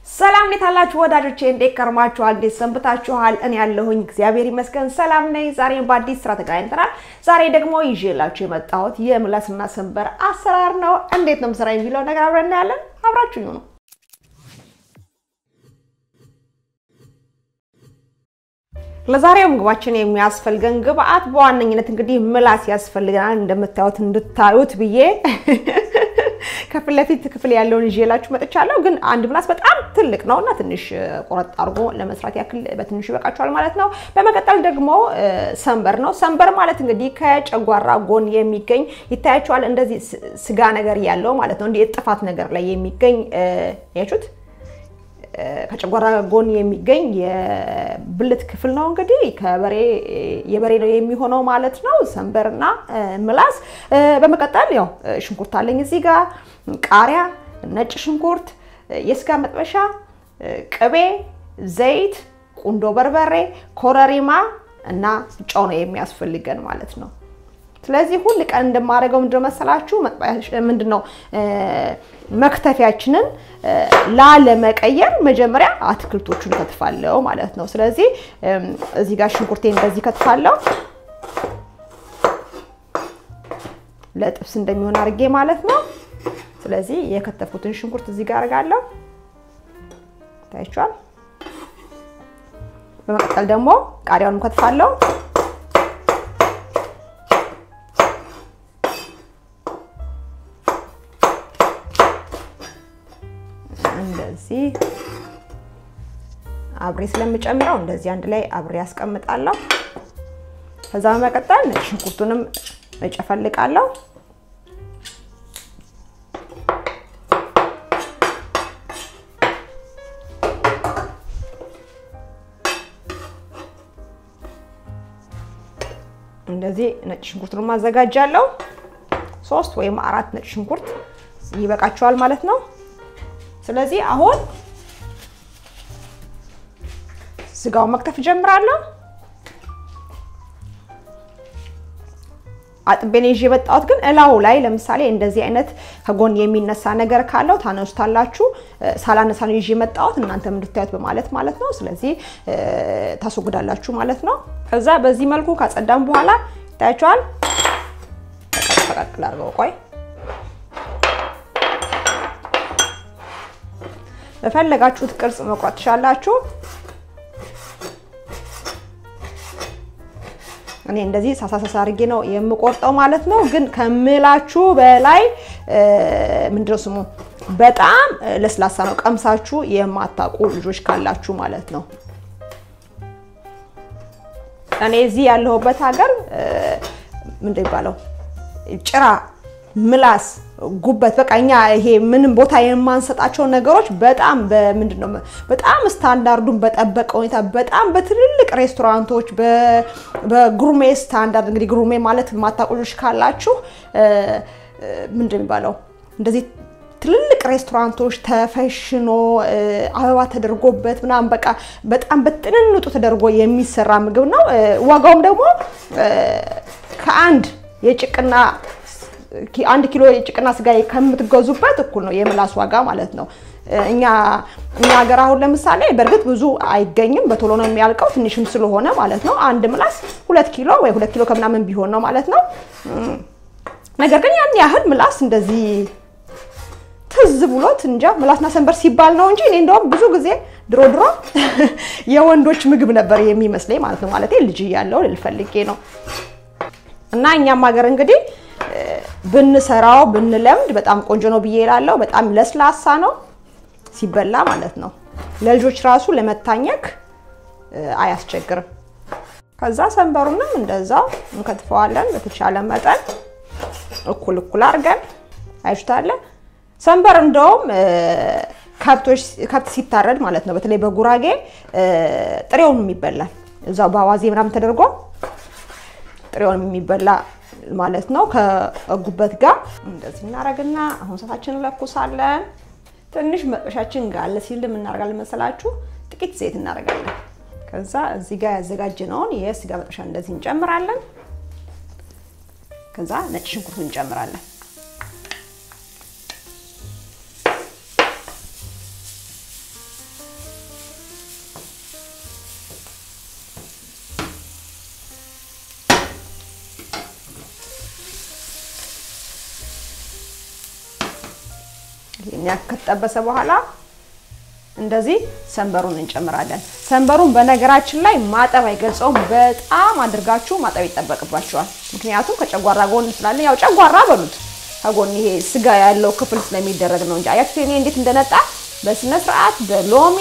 ሰላም እንዴት አላችሁ ወዳጆቼ? እንዴት ከርማችኋል? እንዴት ሰንብታችኋል? እኔ ያለሁኝ እግዚአብሔር ይመስገን ሰላም ነኝ። ዛሬም በአዲስ ስራ ተገናኝተናል። ዛሬ ደግሞ ይዤላችሁ የመጣሁት የምላስና ሰንበር አሰራር ነው። እንዴት ነው ምሰራ የሚለው ነገር አብረን እናያለን። አብራችሁ ነው ለዛሬው ምግባችን የሚያስፈልገን ግብአት በዋነኝነት እንግዲህ ምላስ ያስፈልገናል። እንደምታዩት እንድታዩት ብዬ ከፊት ለፊት ክፍል ያለውን ይዤላችሁ መጥቻለሁ። ግን አንድ ምላስ በጣም ትልቅ ነው እና ትንሽ ቆረጥ አድርጎ ለመስራት ያክል በትንሹ ይበቃችኋል ማለት ነው። በመቀጠል ደግሞ ሰንበር ነው። ሰንበር ማለት እንግዲህ ከጨጓራ ጎን የሚገኝ ይታያችኋል፣ እንደዚህ ስጋ ነገር ያለው ማለት ነው። እንዲህ ጥፋት ነገር ላይ የሚገኝ ያችሁት ከጨጓራ ጎን የሚገኝ የብልት ክፍል ነው። እንግዲህ ከበሬ የበሬ ነው የሚሆነው ማለት ነው። ሰንበርና ምላስ። በመቀጠል ያው ሽንኩርት አለኝ እዚህ ጋር ቃሪያ፣ ነጭ ሽንኩርት፣ የስጋ መጥበሻ፣ ቅቤ፣ ዘይት፣ ቁንዶ በርበሬ፣ ኮረሪማ እና ጨው ነው የሚያስፈልገን ማለት ነው። ስለዚህ ሁል ቀን እንደማደርገው ምንድነው መሰላችሁ ምንድነው መክተፊያችንን ላለመቀየር መጀመሪያ አትክልቶቹን ከትፋለሁ ማለት ነው። ስለዚህ እዚህ ጋር ሽንኩርቴን እንደዚህ ከትፋለሁ ለጥብስ እንደሚሆን አድርጌ ማለት ነው። ስለዚህ የከተፍኩትን ሽንኩርት እዚህ ጋር አድርጋለሁ። ታይቷል። በመቀጠል ደግሞ ቃሪያውንም ከትፋለሁ። እንደዚህ አብሬ ስለምጨምረው እንደዚህ አንድ ላይ አብሬ ያስቀምጣለሁ። ከዛ በመቀጠል ነጭ ሽንኩርቱንም እጨፈልቃለሁ። እንደዚህ ነጭ ሽንኩርቱን ማዘጋጃለሁ። ሶስት ወይም አራት ነጭ ሽንኩርት ይበቃቸዋል ማለት ነው። ስለዚህ አሁን ስጋውን መክተፍ ጀምራለሁ። አጥቤን ይዤ የመጣሁት ግን እላው ላይ ለምሳሌ እንደዚህ አይነት ከጎን የሚነሳ ነገር ካለው ታነሱታላችሁ። ሳላነሳ ነው ይዤ የመጣሁት እናንተም እንድታዩት በማለት ማለት ነው። ስለዚህ ታስወግዳላችሁ ማለት ነው። ከዛ በዚህ መልኩ ካጸዳም በኋላ ይታያችኋል። ፈቀቅል አድርገው ቆይ በፈለጋችሁት ቅርጽ መቁረጥ ትችላላችሁ። እኔ እንደዚህ ሳሳሳሳ አድርጌ ነው የምቆርጠው ማለት ነው። ግን ከምላችሁ በላይ ምንድነው ስሙ በጣም ለስላሳ ነው። ቀምሳችሁ የማታውቁ ልጆች ካላችሁ ማለት ነው። እኔ እዚህ ያለሁበት ሀገር ምንድን ይባለው ጭራ ምላስ ጉበት በቃ እኛ ይሄ ምንም ቦታ የማንሰጣቸው ነገሮች በጣም በምንድን ነው በጣም ስታንዳርዱን በጠበቀ ሁኔታ በጣም በትልልቅ ሬስቶራንቶች በጉርሜ ስታንዳርድ እንግዲህ ጉርሜ ማለት የማታውቁ ካላችሁ ምንድን የሚባለው እንደዚህ ትልልቅ ሬስቶራንቶች ተፈሽኖ አበባ ተደርጎበት ምናምን በቃ በጣም በጥንንጡ ተደርጎ የሚሰራ ምግብ ነው። ዋጋውም ደግሞ ከአንድ የጭቅና አንድ ኪሎ የጭቅና ስጋ ከምትገዙበት እኩል ነው የምላስ ዋጋ ማለት ነው። እኛ እኛ ሀገር አሁን ለምሳሌ በእርግጥ ብዙ አይገኝም፣ በቶሎ ነው የሚያልቀው ትንሽም ስለሆነ ማለት ነው። አንድ ምላስ ሁለት ኪሎ ወይ ሁለት ኪሎ ከምናምን ቢሆን ነው ማለት ነው። ነገር ግን ያን ያህል ምላስ እንደዚህ ትዝ ብሎት እንጃ ምላስና ሰንበር ሲባል ነው እንጂ እኔ እንደውም ብዙ ጊዜ ድሮ ድሮ የወንዶች ምግብ ነበር የሚመስለኝ ማለት ነው። ማለት ልጅ እያለሁ ልፈልጌ ነው እና እኛም ሀገር እንግዲህ ብንሰራው ብንለምድ በጣም ቆንጆ ነው ብዬ እላለሁ። በጣም ለስላሳ ነው ሲበላ ማለት ነው። ለልጆች ራሱ ለመታኘክ አያስቸግርም። ከዛ ሰንበሩንም እንደዛው እንከትፈዋለን በተቻለ መጠን እኩል እኩል አድርገን አይሽታለ። ሰንበር እንደውም ከብቶች ከብት ሲታረድ ማለት ነው በተለይ በጉራጌ ጥሬውንም ይበላል። እዛው በአዋዜ ምናምን ተደርጎ ጥሬውንም የሚበላ ማለት ነው። ከጉበት ጋር እንደዚህ እናደርግና አሁን እሳታችንን እንለኩሳለን። ትንሽ መጥበሻችን ጋለ ሲል እናደርጋለን መሰላችሁ፣ ጥቂት ዘይት እናደርጋለን። ከዛ እዚህ ጋር ያዘጋጀነውን የስጋ መጥበሻ እንደዚህ እንጨምራለን። ከዛ ነጭ ሽንኩርት እንጨምራለን። ይህን ያክል ከተጠበሰ በኋላ እንደዚህ ሰንበሩን እንጨምራለን። ሰንበሩን በነገራችን ላይ ማጠብ አይገልጸውም። በጣም አድርጋችሁ ማጠብ ይጠበቅባቸዋል። ምክንያቱም ከጨጓራ ጎን ስላለ ያው ጨጓራ በሉት ከጎን ይሄ ስጋ ያለው ክፍል ስለሚደረግ ነው እንጂ አያችሁ እኔ እንዴት እንደነጣ በስነ ስርዓት በሎሚ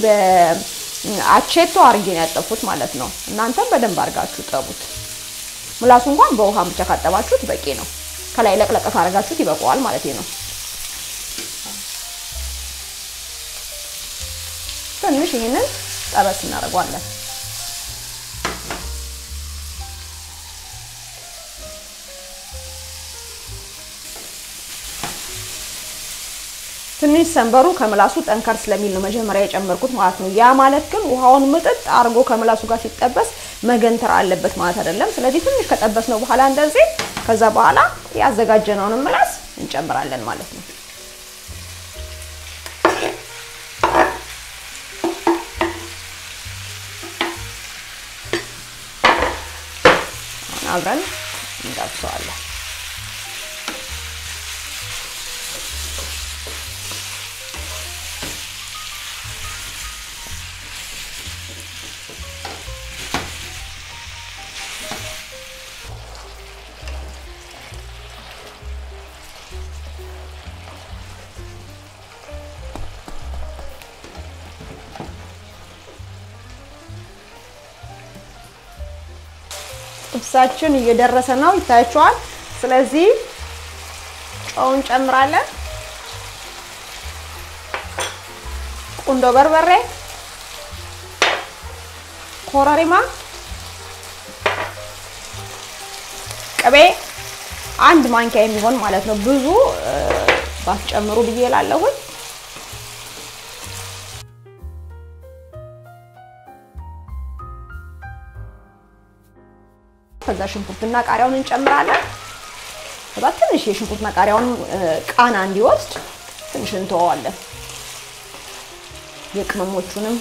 በአቼቶ አርጌ ነው ያጠፉት ማለት ነው። እናንተም በደንብ አድርጋችሁ ጠቡት። ምላሱ እንኳን በውሃ ብቻ ካጠባችሁት በቂ ነው። ከላይ ለቅለቀ ካረጋችሁት ይበቃዋል ማለት ነው። ትንሽ ይህንን ጠበስ እናደርገዋለን። ትንሽ ሰንበሩ ከምላሱ ጠንከር ስለሚል ነው መጀመሪያ የጨመርኩት ማለት ነው። ያ ማለት ግን ውሃውን ምጥጥ አድርጎ ከምላሱ ጋር ሲጠበስ መገንተር አለበት ማለት አይደለም። ስለዚህ ትንሽ ከጠበስ ነው በኋላ እንደዚህ ከዛ በኋላ ያዘጋጀነውን ምላስ እንጨምራለን ማለት ነው። አብረን እንጠብሰዋለን። ጥብሳችን እየደረሰ ነው፣ ይታያችኋል። ስለዚህ ጨው እንጨምራለን። ቁንዶ በርበሬ፣ ኮረሪማ፣ ቅቤ አንድ ማንኪያ የሚሆን ማለት ነው። ብዙ ባትጨምሩ ብዬ እላለሁኝ። ከዛ ሽንኩርትና ቃሪያውን እንጨምራለን። ከዛ ትንሽ የሽንኩርትና ቃሪያውን ቃና እንዲወስድ ትንሽ እንተወዋለን። የቅመሞቹንም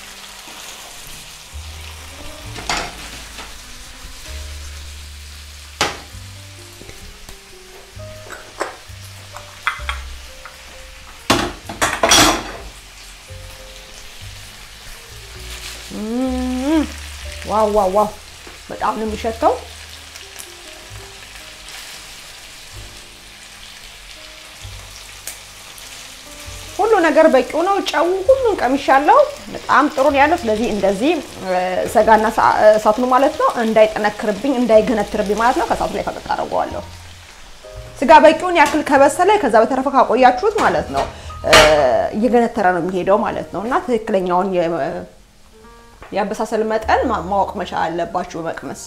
ዋው ዋው ዋው በጣም ነው የሚሸተው። ሁሉ ነገር በቂው ነው። ጨው ሁሉን ቀምሻለሁ። በጣም ጥሩ ነው ያለው። ስለዚህ እንደዚህ ሰጋና እሳቱን ማለት ነው እንዳይጠነክርብኝ እንዳይገነትርብኝ ማለት ነው ከእሳቱ ላይ ፈቀቅ አደርገዋለሁ። ስጋ በቂውን ያክል ከበሰለ ከዛ በተረፈ ካቆያችሁት ማለት ነው እየገነተረ ነው የሚሄደው ማለት ነው እና ትክክለኛውን የአበሳሰል መጠን ማወቅ መቻል አለባችሁ። መቅመስ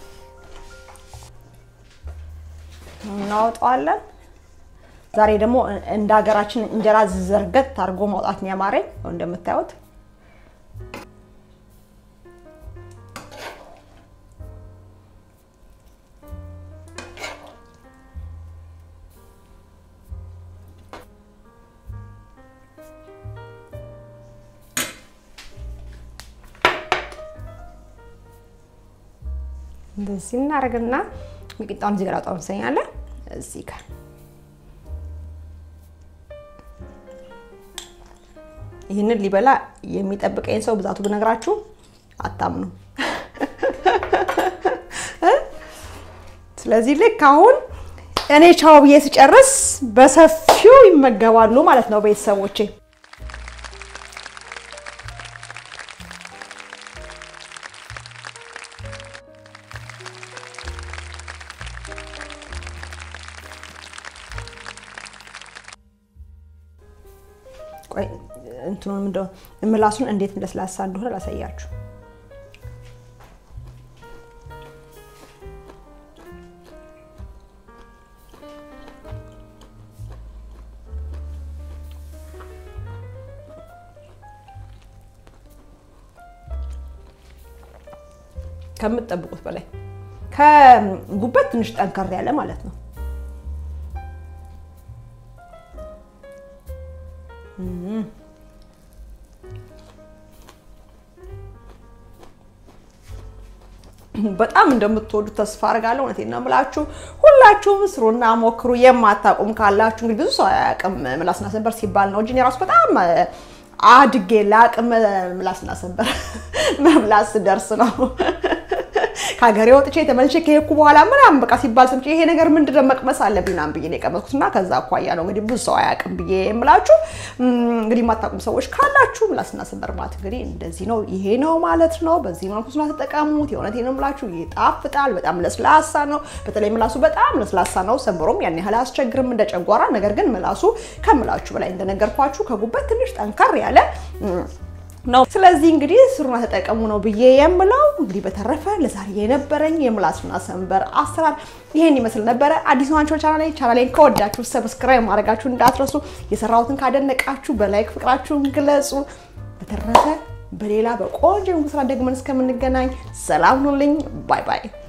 እናወጣዋለን። ዛሬ ደግሞ እንደ ሀገራችን እንጀራ ዘርገት አድርጎ ማውጣት ነው ያማረኝ። እንደምታዩት እንደዚህ እናደርግና ሚጥሚጣውን እዚህ ጋር አውጣው እንሰኛለን። እዚህ ጋር ይህንን ሊበላ የሚጠብቀኝ ሰው ብዛቱ ብነግራችሁ አታምኑ። ስለዚህ ልክ አሁን እኔ ቻው ብዬ ስጨርስ በሰፊው ይመገባሉ ማለት ነው ቤተሰቦቼ። ቆይ እንትኑን እንደው ምላሱን እንዴት ለስላሳ እንደሆነ ላሳያችሁ። ከምትጠብቁት በላይ ከጉበት ትንሽ ጠንከር ያለ ማለት ነው። በጣም እንደምትወዱት ተስፋ አድርጋለሁ። እውነቴን ነው የምላችሁ። ሁላ ሁላችሁም ስሩና ሞክሩ። የማታውቁም ካላችሁ እንግዲህ ብዙ ሰው አያውቅም ምላስና ሰንበር ሲባል ነው እንጂ እኔ ራሱ በጣም አድጌ ለአቅም ምላስና ሰንበር መብላት ስደርስ ነው ከሀገሬ ወጥቼ ተመልሼ ከሄድኩ በኋላ ምናምን በቃ ሲባል ሰምቼ ይሄ ነገር ምንድን ነው መቅመስ አለብኝ ምናምን ብዬ ነው የቀመስኩት እና ከዛ አኳያ ነው እንግዲህ ብዙ ሰው አያውቅም ብዬ የምላችሁ። እንግዲህ የማታውቁም ሰዎች ካላችሁ ምላስና ሰንበር ማለት እንግዲህ እንደዚህ ነው፣ ይሄ ነው ማለት ነው። በዚህ መልኩ ስላ ተጠቀሙት። የእውነቴን ነው የምላችሁ፣ ይጣፍጣል። በጣም ለስላሳ ነው። በተለይ ምላሱ በጣም ለስላሳ ነው። ሰንበሮም ያን ያህል አያስቸግርም እንደ ጨጓራ። ነገር ግን ምላሱ ከምላችሁ በላይ እንደነገርኳችሁ ከጉበት ትንሽ ጠንከር ያለ ነው። ስለዚህ እንግዲህ ስሩና ተጠቀሙ ነው ብዬ የምለው። እንግዲህ በተረፈ ለዛሬ የነበረኝ የምላስና ሰንበር አሰራር ይሄን ይመስል ነበረ። አዲስ ናቸው ቻናሌ ቻናሌን ከወዳችሁ ሰብስክራይብ ማድረጋችሁ እንዳትረሱ። የሰራሁትን ካደነቃችሁ በላይክ ፍቅራችሁን ግለጹ። በተረፈ በሌላ በቆንጆ ስራ ደግመን እስከምንገናኝ ሰላም ሁኑልኝ። ባይ ባይ።